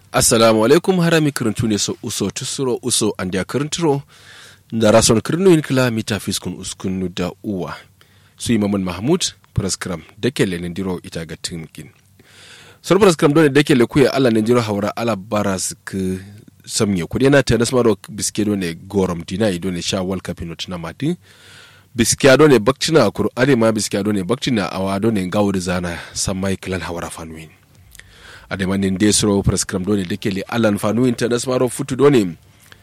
assalamu alaikum harami kirintu ne so uso tusuro uso andia kirinturo da rason kirinu in kila mita fiskun uskunu da uwa su yi mamun mahmud praskram da ke le nindiro ita ga tinkin sor praskram dole da ke le kuya ala nindiro haura ala baras ke samye kudi yana ta nasmaro biske dole gorom dina ido ne sha world cup ino tuna mati biskiya dole bakcina kuru ade ma biskiya dole bakcina awa dole gawo da zana samai kilan haura fanuin ademanin desro prescram doni dekeli alan fanu internet maro futu doni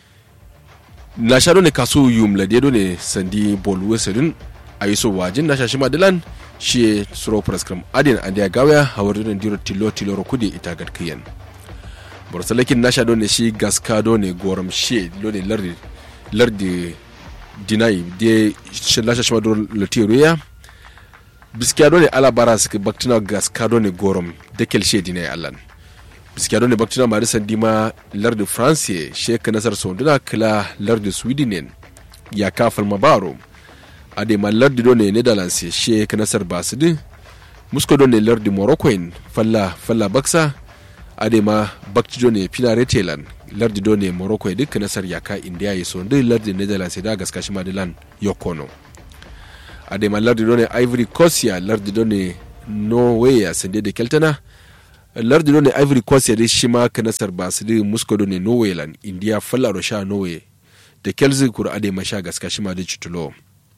na sha doni kasu yum la de doni sandi bol wesedin ayiso wajin na shashi madilan shi sro prescram adin andia gawya hawar doni diro tilo tilo ro kudi ita gad kiyan borsalakin na sha doni shi gaska doni goram shi doni lardi lardi dinai de shi la shashi madro latiruya biskiya ne ala bara suka baktina gas kado ne gorom da kelshe dina ya allan biskiya ne baktina ma risan dima lardi france sheka nasar sonduna kila lardi sweden ya kafal mabaro ade ma lardi do ne netherlands sheka nasar basidi musko do ne lardi morocco falla falla baksa ade ma bakti do ne pina retelan lardi do ne morocco duk nasar yaka india ya sondu lardi netherlands da gaskashi madilan yokono adema lardi ɗo ne ivory coast ya lardi ɗo ne norway ya sande da keltana lardi ɗo ne ivory coast ya dai shima ka nasar ba su dai musko ɗo ne norway lan india fallaro sha norway da kelzi kura adema sha gaska shima da cutulo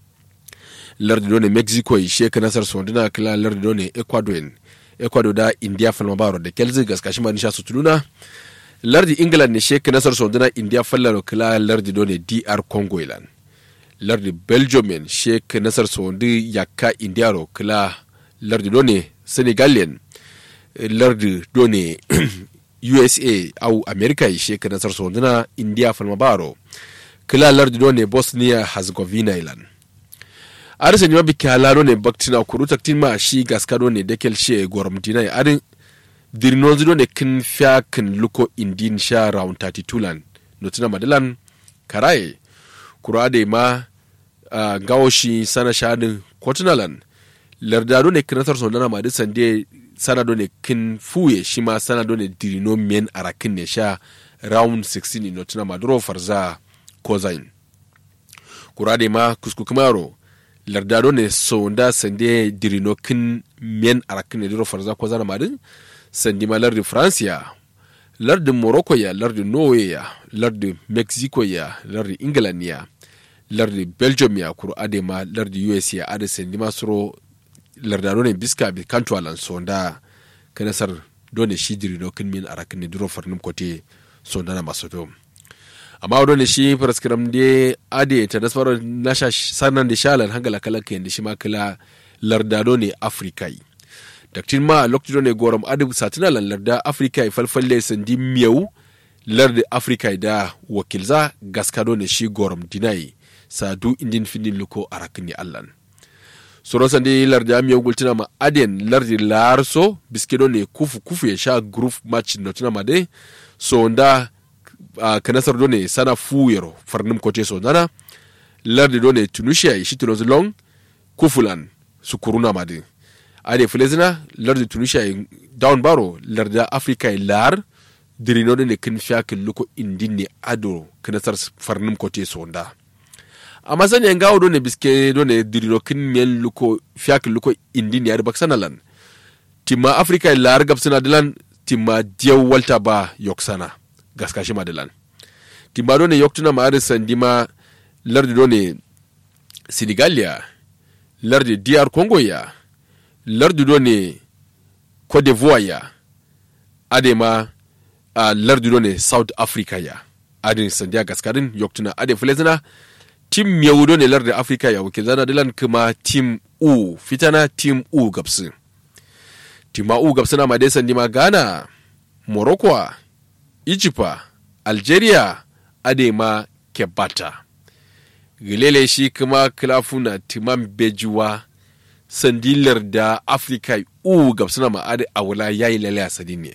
lardi ɗo ne mexico ya she ka nasar sonduna kila lardi ɗo ne ecuador ecuador da india falma baro da kelzi gaska shima da sha sutuluna lardi england ne she ka nasar sonduna india fallaro kila lardi ɗo ne dr congo lan lardi belgium en sheik nasar sondi yakka indiaro kila lardi done senegalian lardi done usa au america e sheik nasar sondina india falmabaro kila lardi done bosnia herzegovina ilan arisa nyima bi kala done baktina kuru taktin ma shi gaska done dekel she goromtina arin dirinozi done kin fya kin luko indin sha round 32 lan notina madalan karaye kura da ma uh, gawoshi sana shadin kotunalan lardado ne kinatar sondana ma duk sande sana do ne kin fuye shi ma sana do ne dirino men arakin ne sha round 16 no tuna maduro farza kozain kura da ma kusku kumaro lardado ne sonda sande dirino kin men arakin ne duro farza kozana ma din sandi ma lardi francia lardin morocco ya lardin norway ya lardin mexico ya lardin england ya lardi belgium ya kuro ade ma lardi us ya ade sendi masoro lardano ne biska bi kanto alan sonda kanasar dole shi diri no kin min arakin ne duro farnum kote sonda na masoto amma dole shi praskram de ade ta nasfaro nasha sanan de shalan hangala kala ke shi ma kala lardano ne afrikai daktin ma lokacin ne gorom ade satina lan larda afrikai falfalle sandi miyau lardi afrikai da wakilza gaskado ne shi gorom dinai sadu indin findin luko arakni allan soro sandi lardi amiyo gultina ma aden lardi larso biskedo ne kufu kufu ya sha group match notina ma de so nda uh, kanasar do ne sana fuyero farnum kote so nana lardi do ne tunisia ishi tunozi long kufulan su kuruna ma de ade fulezina lardi tunisia down baro lardi africa lar dirino ne kin fiyakin luko indin ne ado kanasar farnum kote so nda amma sani yan gawo dole biske dole dirino kin miyan luko fiyak luko indin yar baksana lan timma afrika lar gabsana dilan timma diyaw walta ba yoksana gaskashi madilan timma dole yoktuna ma arisan dima lardi dole senegalia lardi dr congo ya lardi dole cote d'ivoire ya adema a lardi dole south africa ya adin sandiya gaskarin yoktuna ade fulezina tim yahudo ne lar da afirka ya wakil zana dilan kuma tim u fitana tim u gabsu tima u gabsu na madai sandi ma ghana morocco ijipa algeria adema kebata gilele shi kuma kilafuna timan bejuwa sandilar da afirka u gabsu na ma'adi a wula yayi lalaya sadi ne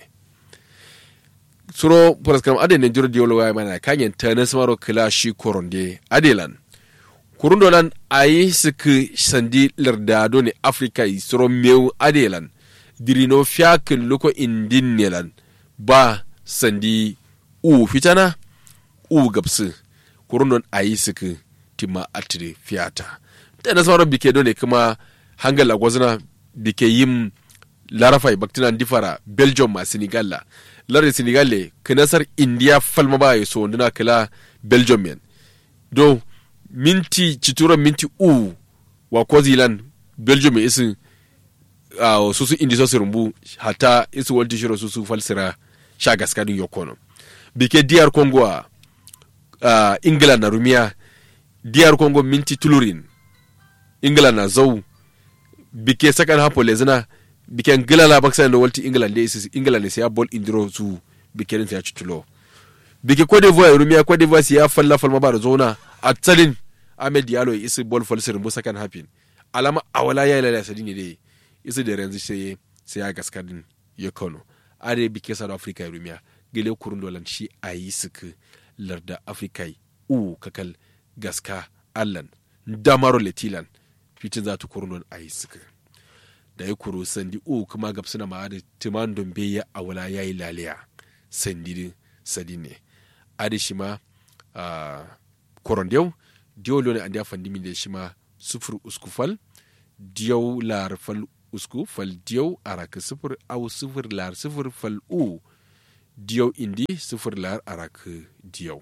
suro paraskram ade ne jiro diolo wa mana kanyen tanes maro kila shi koronde adelan kurundo lan ayi siki sandi lardado ne afrika yi soro meu adelan dirino fiyakin luko indin ne lan ba sandi u fitana u gabsu kurundon ayi suku tima atire fiyata da na sauran bike ne kuma hangal agwazina bike yin larafai baktina difara belgium ma senegal la lare senegal le kinasar india falma ba so ndina kila belgium men do minti cituran minti u wa kwazilan belgium isin uh, susu indi sosu rumbu hata isu walti shiro susu falsira sha gaskadin yokono bike diyar congo a uh, england na rumiya diyar congo minti tulurin england na zau bike sakan hapo lezina bike ngila la baksa da walti england da isi england ne sai ball indiro su bike rin sai ya citulo bike cote d'ivoire rumiya cote d'ivoire sai ya falla falma ba da zona a tsalin ahmed diallo ya isi ball falsirin bu sakan hapin alama awala ya lalaya sadini dai isi da yanzu sai sai ya gaskadin ya kano are bike south africa ya rumiya gele kurun dolan shi a yi suka larda africa u kakal gaska allan damaro letilan fitin za ta kurun a yi suka da ya kuro sandi u kuma gab suna ma da timan dombe ya awala ya yi laliya sandi sadi ne adi shi ma koron diyau diyau lone an da fandi min da shi ma sufur uskufal diyau lar fal usku fal diyau araka sufur au sufur lar sufur fal u diyau indi sufur lar araka diyau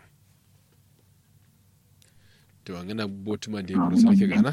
to an gana botuma da ya kuro sarki gana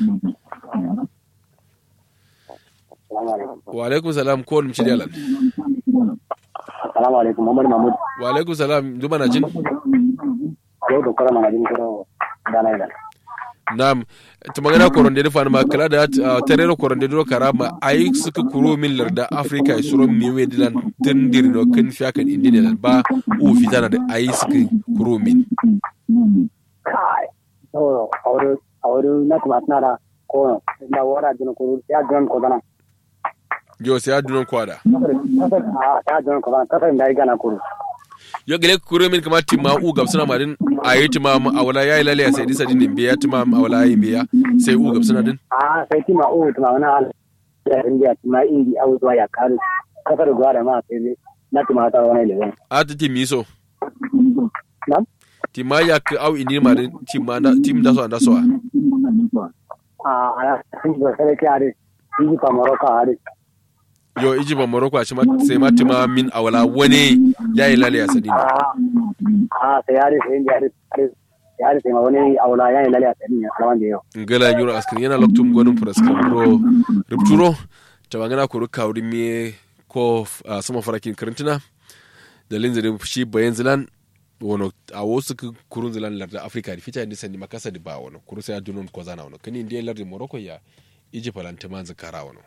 wa alaikum salam ko wani dalan assalamu alaikum muhammad mahmud wa alaikum salam duma na jin yau da kura mana jin kuro dana idan nam ta magana koronde da ma kala da terero koronde do karama ay suka kuro min larda afrika e suro mi we dilan tendir no ken fiakan indine lan ba u fitana da ay suka kuro min kai to awru awru na tumatna da ko na wara jin kuro ya don ko dana yo sai adunon kwada a ta don ko dana kasa da gana kuro yo gele kuro min kama timma u gabsana madin ayi timma awala yayi lalle sai disa din biya timma awala yayi biya sai u gabsana din a sai tima o tima wana al ya india tima indi au zuwa ya karu kasar gwada ma sai ne na tima ta wani lewan a ta timmi so nam timma ya ka au indi madin timma na tim da so da so a ala sun ba sai ke are yi pa morocco are yo iji ba morocco a ma sai ma timma min awala wani yayi lalle sadin a a sai are sai india are yari sai ma wani aula ya yi lalle a tsanin alawan da yau. ngala yuro askin yana loktum gwanin furaskam ro rupturo tabangana ko ruka wuri me ko sama farakin karantina da linzari shi bayan zilan wono a wasu kurun zilan larda afirka da fita nisan makasa da ba wono kuru sai adunon ko zana wono kani indiya larda morocco ya iji falanta man zakara wono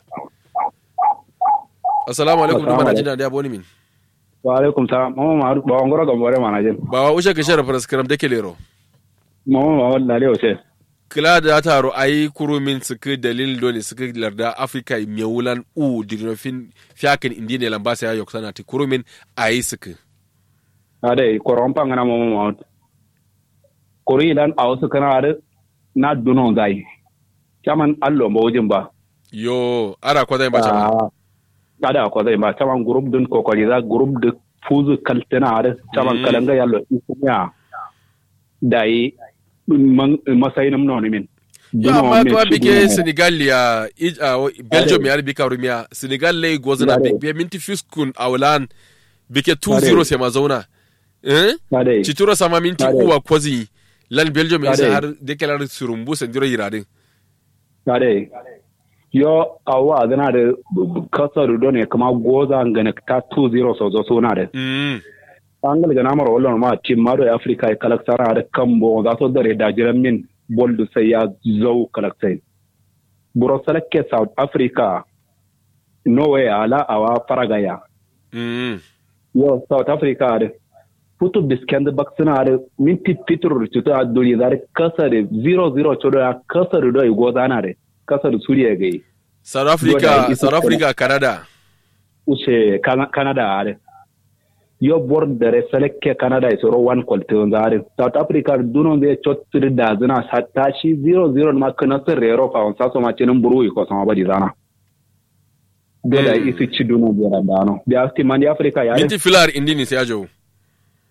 assalamu alaikum duma na jina da yabo min wa alaikum salam mama ma ba ngoro ga more mana jin ba wa ushe ka shara faraskaram da kelero mama ma walla le ose kila da taro ayi kurumin suka dalil dole suka larda afirka mewulan u dirofin fiyakin indi ne lambasa ya yoksana ti kurumin ayi suka ade koron pangana mama ma kori dan awsu kana ade na duno zai chaman allo mo wujin ba yo ara ko zai ba chama ada ko zai ba chaman group dun ko kori za group de fuzu kaltena ade chaman kalanga yallo isunya dai masayin mno ne min ya amma kuma bike senegal ya belgium ya bika rumiya senegal lai gozana bike minti fiskun aulan bike 2-0 sai ma zauna eh citura sama minti uwa kwazi lan belgium ya har dekelar surumbu sandiro yiradin kare yo awa gana da kasar do ne kama goza ngane ta 2-0 so zo suna da angal gana mara wallon ma tim maro afrika e kalaksara da kambo za so dare da jiran min boldu sai ya zau kalaksai buro salakke south africa norway ala awa faragaya yo south africa da putu bisken da baksina da minti fitur cuta a duri da kasa da 0-0 chodo ya kasa da doi goza na da kasa da suriya gai south africa south africa canada ushe canada da yo bordere seleke canada e soro wan kolte on zare south africa duno be chottiri da zina tashi 0-0 ma kana sirre europa on saso ma cinin buru ko sama badi zana dole isi ci duno be randano bi asti mandi africa ya minti filar indini sai ajo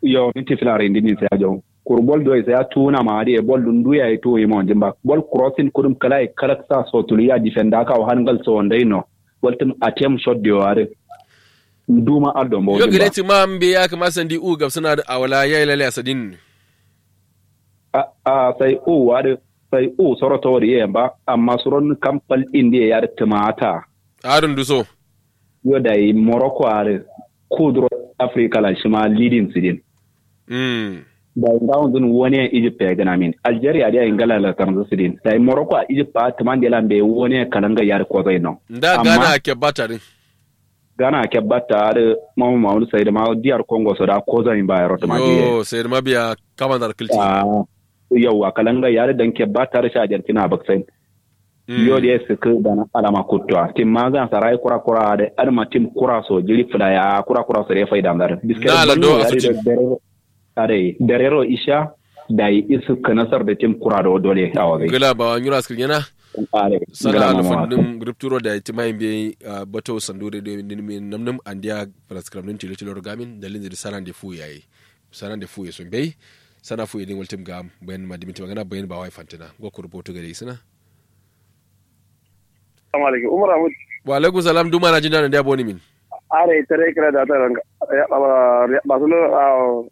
yo minti filare ndini sai ajo kur bol do sai tuna ma ade bol dun duya e to e mo jimba bol crossing kurum kala e kala sa so tuliya defender ka o hangal so ndai no bol tum attempt shot de ware nduma aldo mo yo gire ti ma mbe ya kama sandi u gab suna da awala ya ilale asadin a a sai u ware sai u soro to wari yamba amma suron kampal indi ya tumata arun duso yo dai morocco are kudro africa la shima leading sidin mm da ngawon dun woni a Egypt ya gana min Algeria da ingala la tarzo sidin da Morocco a Egypt ba taman da lambe woni kalanga yar ko zai no da gana ke batarin Ghana ke batta da mamu mamu sai da ma diyar Congo so da ko zai ba yaro tama yo sai da mabiya kaman da kilti ah yawa kalanga yar dan ke batta da shajar kina baksain yo da su ku da na alama kutwa tim ma zan sarai kura kura da arma tim kura so jiri fula ya kura kura so da faida dar Na la do a fitin. are darero isha da yi isu kanasar da tim kura da dole a wagai gila ba wani ras kirgena are sana alfan dim rupturo da ti mai be bato sandure de min namnam andia praskram nin tilo tilo gamin dalin da sana de fu yayi sana de fu yeso be sana fu yedin waltim gam bayan ma dimiti magana bayan ba wai fantina go ku rubutu gare isina Assalamu alaikum. Umar Ahmad. wa alaikum salam duma na jinda da boni min Are tare kira da ta ranga. Ba su lo